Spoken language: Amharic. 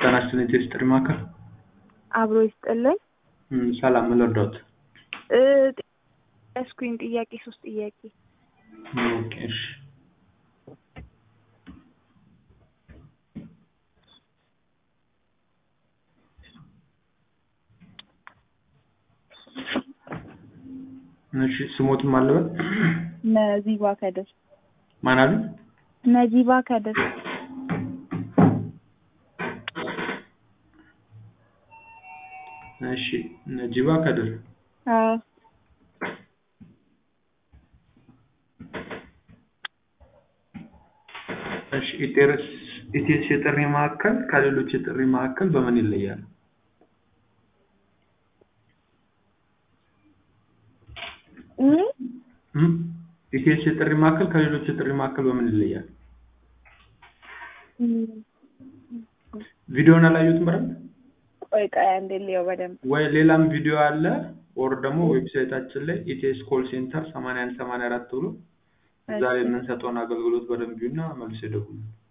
ጤና ይስጥልኝ ቴስት ጥሪ ማዕከል አብሮ ይስጥልኝ። እም፣ ሰላም ምን ልርዳዎት? እ ያስኩኝ ጥያቄ ሶስት ጥያቄ ኦኬ እሺ እሺ ስሞትም አለበት ነዚባ ከድር ማን አሉ? ነዚባ ከድር እሺ ነጂባ ከድር አዎ እሺ ኢቴርስ ኢቴስ የጥሪ ማዕከል ከሌሎች የጥሪ ማዕከል በምን ይለያል? እም እም፣ ኢቴስ የጥሪ ማዕከል ከሌሎች የጥሪ ማዕከል በምን ይለያል? እም፣ ቪዲዮውን አላዩትም በደንብ ቆይ ቆይ አንዴ ልየው በደንብ ወይ ሌላም ቪዲዮ አለ ኦር ደግሞ ዌብሳይታችን ላይ ኢቲኤስ ኮል ሴንተር 81 84 ብሎ እዛ ላይ የምንሰጠውን አገልግሎት በደንብ ይዩና መልስ ይደውሉ።